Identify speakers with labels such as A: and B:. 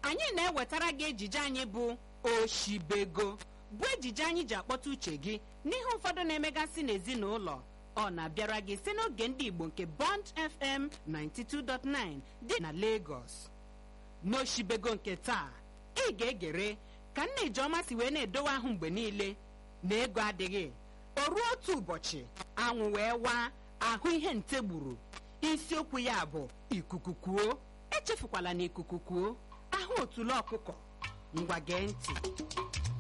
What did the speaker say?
A: anyị na-ewetara gị ejije anyị bụ oshibego bụ ejije anyị ji akpọta uche gị n'ihe ụfọdụ na-emegasị n'ezinụlọ ọ na-abịara gị site n'oge ndị igbo nke bond fm 92.9 dị na lagos n'oshibego nke taa ị ga-egere ka nna ijeọma si wee na-edowe ahụ mgbe niile na ego adịghị o ruo otu ụbọchị anwụ wee waa ahụ ihe nte gburu isiokwu ya bụ ikuku kuo echefukwala na ikuku kuo ahụ otule ọkụkọ ngwa gee ntị